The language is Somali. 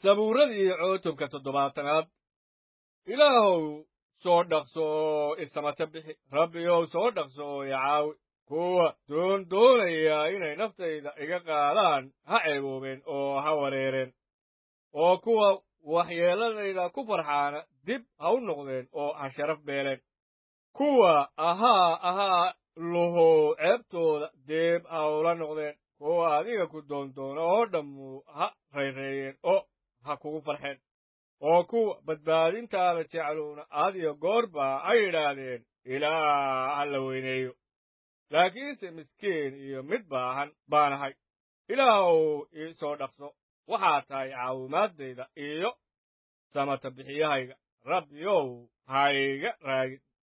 sabuuradii cutubka toddobaatanaad ilaahow soo dhaqso oo isamata bixi rabbiyow soo dhaqso oo icaawi kuwa doondoonaya inay naftayda iga qaadaan ha ceeboobeen oo ha wareereen oo kuwa waxyeelladayda ku farxaana dib ha u noqdeen oo ha sharaf beeleen kuwa ahaa ahaa luhow ceebtooda deeb ha ula noqdeen kuwa adiga ku doondoona oo dhammu ha rayreeyeen oo ha kugu farxeen oo kuwa badbaadintaada jecluuna adiyo goorba ha yidhaahdeen ilaah ha la weyneeyo laakiinse miskiin iyo mid baahan baanahay ilaahow ii soo dhaqso waxaa tahay caawimaadayda iyo samata bixiyahayga rabbiyow ha iga raagin